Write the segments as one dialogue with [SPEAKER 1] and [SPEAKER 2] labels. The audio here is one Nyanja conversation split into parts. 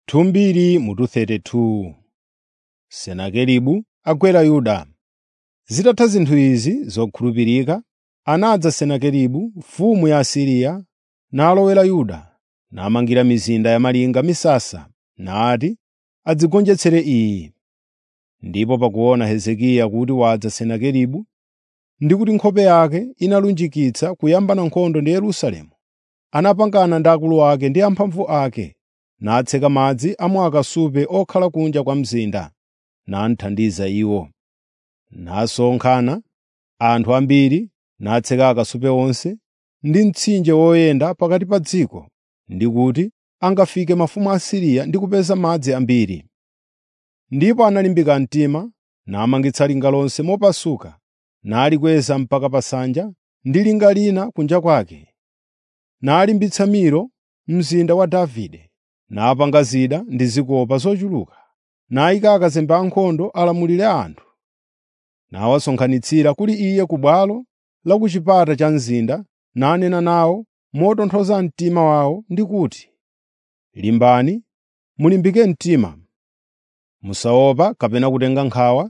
[SPEAKER 1] Thumbiri mutu 32 Senakeribu agwera Yuda. Zitatha zinthu izi zokhulupirika, anadza Senakeribu mfumu ya Asiriya nalowera Yuda, namangira mizinda yamalinga misasa, nati adzigonjetsere iyi. Ndipo pakuona Hezekiya kuti wadza Senakeribu ndi kuti nkhope yake inalunjikitsa kuyambana nkhondo ndi Yerusalemu, anapangana ndi akulu ake ndi amphamvu ake, natseka madzi a mu akasupe okhala kunja kwa mzinda, nathandiza iwo. Nasonkhana anthu ambiri, natseka akasupe onse ndi mtsinje woyenda pakati pa dziko, ndi kuti angafike mafumu a Asiriya ndi kupeza madzi ambiri. Ndipo analimbika mtima, namangitsa linga lonse mopasuka, nalikweza mpaka pa nsanja ndi linga lina kunja kwake. Nalimbitsa Milo, mzinda wa Davide, napanga zida ndi zikopa zochuluka, nayika akazembe ankhondo alamulire anthu. Nawasonkhanitsira kuli iye ku bwalo la ku chipata cha mzinda, nanena nawo motonthoza mtima wawo ndi kuti, “Limbani, mulimbike mtima. Musaopa kapena kutenga nkhawa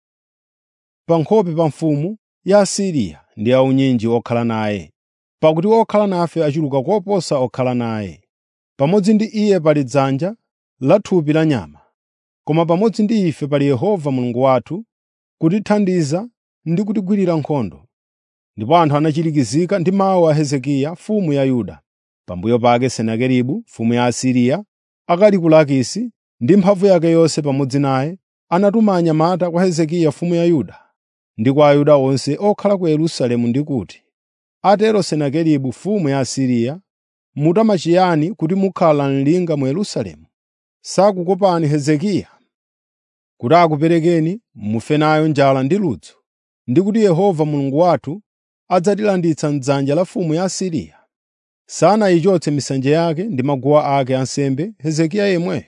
[SPEAKER 1] pa nkhope pa mfumu ya Asiriya ndi aunyinji okhala naye, pakuti okhala nafe achuluka koposa okhala naye. Pamodzi ndi iye pali dzanja la thupi la nyama, koma pamodzi ndi ife pali Yehova Mulungu wathu kutithandiza ndi kutigwirira nkhondo.” Ndipo anthu anachirikizika ndi mawu a Hezekiya mfumu ya Yuda. Pambuyo pake Senakeribu mfumu ya Asiriya, akali ku Lakisi ndi mphamvu yake yonse pamodzi naye, anatuma anyamata kwa Hezekiya mfumu ya Yuda ndi kwa Ayuda onse okhala ku Yerusalemu ndi kuti, “Atero Senakeribu mfumu ya Asiriya, mutama chiyani kuti mukhala mlinga mu Yerusalemu? Sakukopani Hezekiya kuti akuperekeni mufe nayo njala ndi ludzu, ndi kuti Yehova Mulungu wathu adzatilanditsa m'dzanja la mfumu ya Asiriya? Sanayichotse misanje yake ndi maguwa ake ansembe Hezekiya yemweyo,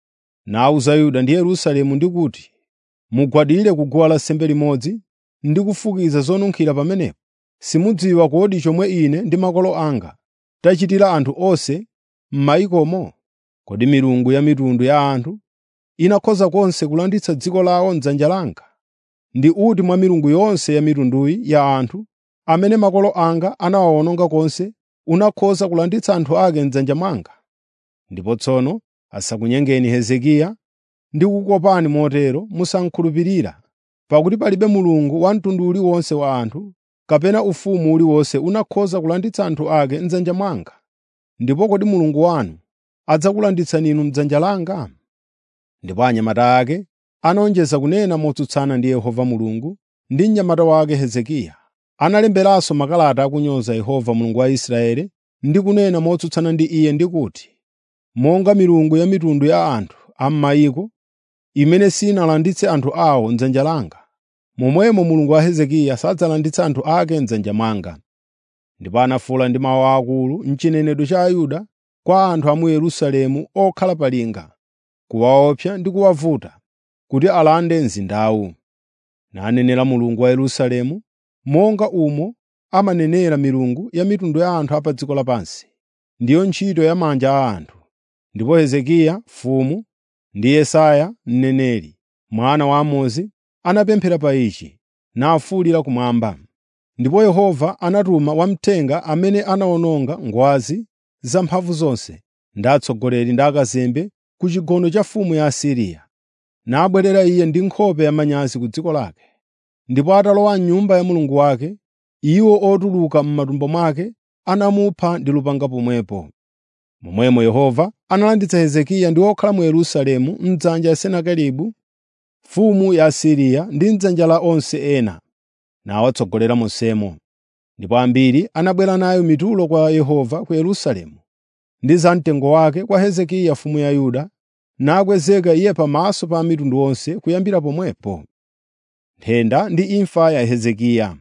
[SPEAKER 1] nawuza Yuda ndi Yerusalemu ndi kuti, “Mugwadire ku guwa lansembe limodzi ndi kufukiza zonunkhira pamenepo. Simudziwa kodi chomwe ine ndi makolo anga tachitira anthu onse m'mayikomo? Kodi milungu ya mitundu ya anthu inakhoza konse kulanditsa dziko lawo m'dzanja langa? Ndi uti mwa milungu yonse ya mitunduyi ya anthu amene makolo anga anawawononga konse unakhoza kulanditsa anthu ake m'dzanja mwanga? Ndipo tsono asakunyengeni Hezekiya ndi kukukopani motero musankhulupirira, pakuti palibe mulungu wa mtundu uliwonse wa anthu kapena ufumu uliwonse unakhoza kulanditsa anthu ake m'dzanja mwanga. Ndipo kodi Mulungu wanu adzakulanditsani inu m'dzanja langa?” Ndipo anyamata ake anawonjeza kunena motsutsana ndi Yehova Mulungu ndi mnyamata wake Hezekiya. Analemberanso makalata akunyoza Yehova Mulungu wa Israeli ndi kunena motsutsana ndi iye ndi kuti, “Monga milungu ya mitundu ya anthu a m'mayiko imene sinalanditse anthu awo m'dzanja langa, momwemo Mulungu wa Hezekiya sadzalanditsa anthu ake m'dzanja mwanga.” Ndipo anafuwula ndi mawu akulu m'chinenedwe cha Ayuda kwa anthu a mu Yerusalemu okhala pa linga, kuwaopsa ndi kuwavuta kuti alande mzindawu. Nanenera Mulungu wa Yerusalemu monga umo amanenera milungu ya mitundu ya anthu a pa dziko lapansi, ndiyo ntchito ya manja a anthu. Ndipo Hezekiya mfumu ndi Yesaya mneneri, mwana wa Amozi, anapemphera pa ichi, nafuwulira kumwamba. Ndipo Yehova anatuma wamthenga amene anawononga ngwazi zamphamvu zonse ndi atsogoleri ndi akazembe ku chigono cha mfumu ya Asiriya. Nabwerera iye ndi nkhope yamanyazi ku dziko lake. Ndipo atalowa m'nyumba ya mulungu wake, iwo otuluka m'matumbo mwake anamupha ndi lupanga pomwepo. Momwemo Yehova analanditsa Hezekiya ndi okhala mu Yerusalemu m'dzanja la Senakeribu mfumu ya Asiriya ndi m'dzanja la onse ena, nawatsogolera monsemo. Ndipo ambiri anabwera nayo mitulo kwa Yehova ku Yerusalemu ndi zamtengo wake kwa Hezekiya mfumu ya Yuda, nakwezeka iye pamaso pa mitundu yonse kuyambira pomwepo. Nthenda ndi imfa ya Hezekiya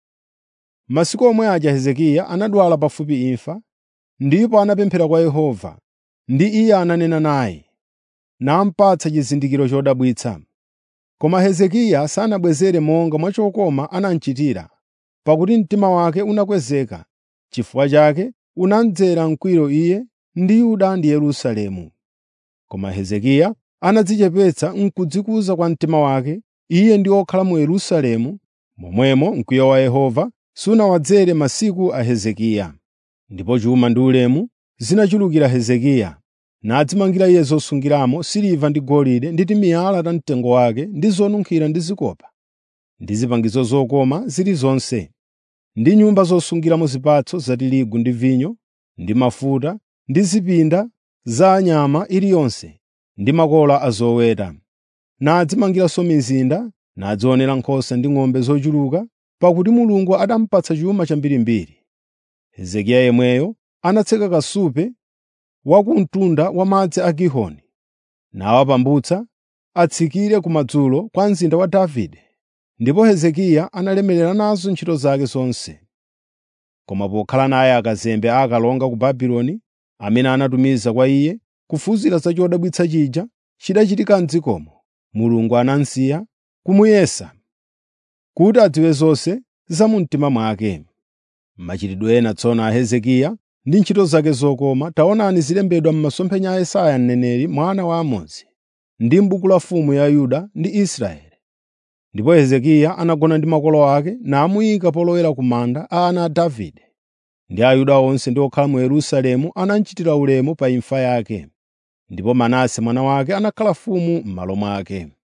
[SPEAKER 1] Masiku omwe aja Hezekiya anadwala pafupi imfa, ndipo anapemphera kwa Yehova, ndi Iye ananena naye, namupatsa chizindikiro chodabwitsa. Koma Hezekiya sanabwezere monga mwa chokoma anamuchitira, pakuti mtima wake unakwezeka. Chifukwa chake unamdzera mkwiyo iye ndi Yuda ndi Yerusalemu. Koma Hezekiya anadzichepetsa n'kudzikuza kwa mtima wake, iye ndi okhala mu Yerusalemu, momwemo mkwiyo wa Yehova sunawadzere masiku a Hezekiya. Ndipo chuma ndi ulemu zinachulukira Hezekiya, nadzimangira iye zosungiramo siliva ndi golide ndi timiyala ta mtengo wake ndi zonunkhira ndi zikopa, ndi zipangizo zokoma zilizonse, ndi nyumba zosungiramo zipatso za tirigu ndi vinyo, ndi mafuta, ndi zipinda za nyama iliyonse, ndi makola a zoweta. Nadzimangiranso mizinda, nadzionera nkhosa ndi ng'ombe zochuluka, pakuti Mulungu anamupatsa chuma chambirimbiri. Hezekiya yemweyo anatseka kasupe wa ku mtunda wa madzi a Gihoni, nawapambutsa atsikire kumadzulo kwa mzinda wa Davide. Ndipo Hezekiya analemerera nazo ntchito zake zonse. Koma pokhala naye akazembe akalonga ku Babuloni, amene anatumiza kwa iye kufunsira za chodabwitsa chija chidachitika m'dzikomo, Mulungu anamsiya kumuyesa kuti adziwe zonse za mu mtima mwake. Machitidwe ena tsono a Hezekiya ndi ntchito zake zokoma taonani zilembedwa m'masomphenya a Yesaya mneneri mwana wa Amozi, ndi m'buku la mfumu ya Yuda ndi Israeli. Ndipo Hezekiya anagona ndi makolo ake namuyika polowera ku manda a ana a Davide. Ndi Ayuda onse ndi okhala mu Yerusalemu anamchitira ulemu pa imfa yake. Ndipo Manase mwana wake anakhala mfumu m'malo mwake.